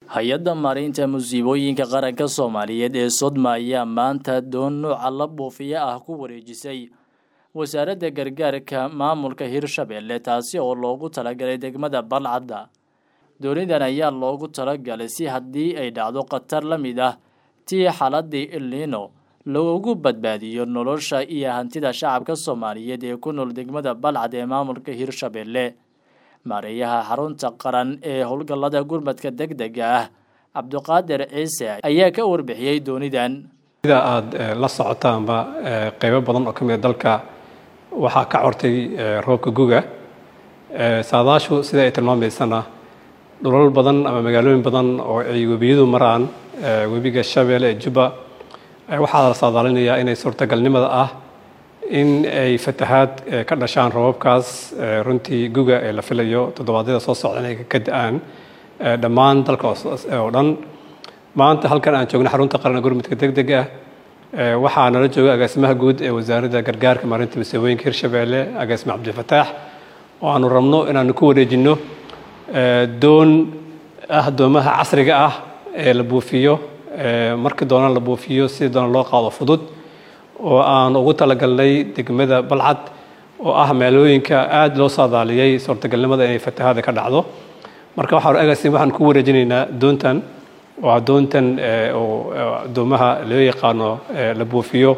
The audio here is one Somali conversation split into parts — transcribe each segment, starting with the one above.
hay-adda maareynta musiibooyinka qaranka soomaaliyeed ee sodma ayaa maanta doon nuuca la buufiya ah ku wareejisay wasaaradda gargaarka maamulka hirshabelle taasi oo loogu talagalay degmada balcadda doonidan ayaa loogu talagalay si haddii ay dhacdo khatar la mid ah tii xaladii ilnino loogu badbaadiyo nolosha iyo hantida shacabka soomaaliyeed ee ku nool degmada balcad ee maamulka hirshabelle maareeyaha xarunta qaran ee howlgallada gurmadka deg dega ah cabdiqaadir ciise ayaa ka warbixiyey doonidan sida aada la socotaanba qeybo badan oo ka mid a dalka waxaa ka cortay roobka guga saadaashu sida ay tilmaamaysana dhulal badan ama magaalooyin badan oo ay webiyadu maraan webiga shabeelle ee jubba waxaa la saadaalinayaa inay suurtagalnimada ah in ay fatahaad ka dhashaan roobabkaas runtii guga ee la filayo toddobaadyada soo socda inay ka da-aan dhammaan dalka oo dhan maanta halkan aan joogno xarunta qaran gurmudka deg deg ah waxaa nala jooga agaasimaha guud ee wasaaradda gargaarka maarinta masiibooyinka hirshabelle agaasime cabdifataax oo aanu rabno inaanu ku wareejinno doon ah doomaha casriga ah ee la buufiyo markii doona la buufiyo sidii doona loo qaado fudud oo aan ugu talagalnay degmada balcad oo ah meelooyinka aada loo saadaaliyey suurtagalnimada inay fatahaada ka dhacdo marka waxaan agaasim waxaan ku wareejinaynaa doontan waa doontan oo doomaha loo yaqaano la buufiyo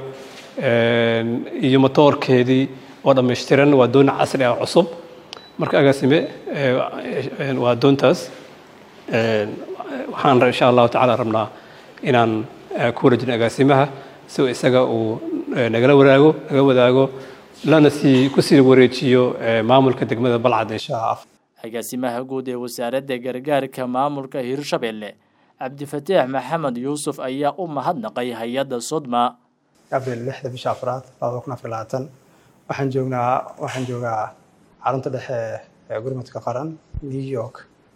iyo motoorkeedii oo dhammaystiran waa doon casri ah cusub marka agaasime waa doontaas waxaan insha allahu tacala rabnaa inaan ku wareejino agaasimaha si isaga uu nagala wadaago naga wadaago lana sii kusii wareejiyo maamulka degmada balcad insha agaasimaha guud ee wasaaradda gargaarka maamulka hirshabelle cabdifataax maxamed yuusuf ayaa u mahadnaqay hay-adda sodma abril lixda bisha afraad labada kun afar labaatan waxaan joognaa waxaan joogaa xarunta dhexe ee gurmadka qaran new york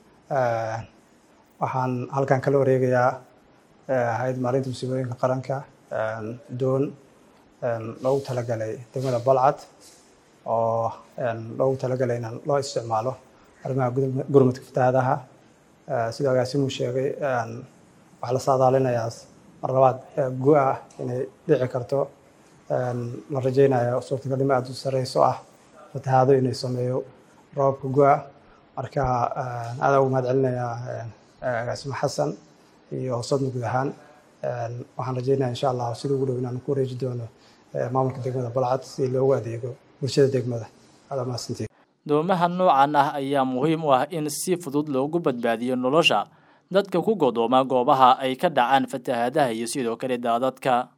waxaan halkan kala wareegayaa hay-ad maalinta musiibooyinka qaranka doon loogu talagalay degmada balcad oo loogu talagalay in loo isticmaalo arrimaha gurmadka fatahaadaha sidoo agaasimuu sheegay waxaa la saadaalinayaa mar labaad gu-a inay dhici karto la rajeynayo suurtagalnimo aada u sareyso ah fatahaado inay sameeyo roobka gu-a marka aada ugu mahad celinayaa agaasimo xasan iyo sodma guud ahaan waxaan rajeynaya insha allah sida ugu dhow inaan ku wareeji doono maamulka degmada balcad si loogu adeego bulshada degmada aada mahadsantiin doomaha noocan ah ayaa muhiim u ah in si fudud loogu badbaadiyo nolosha dadka ku godooma goobaha ay ka dhacaan fatahaadaha iyo sidoo kale daadadka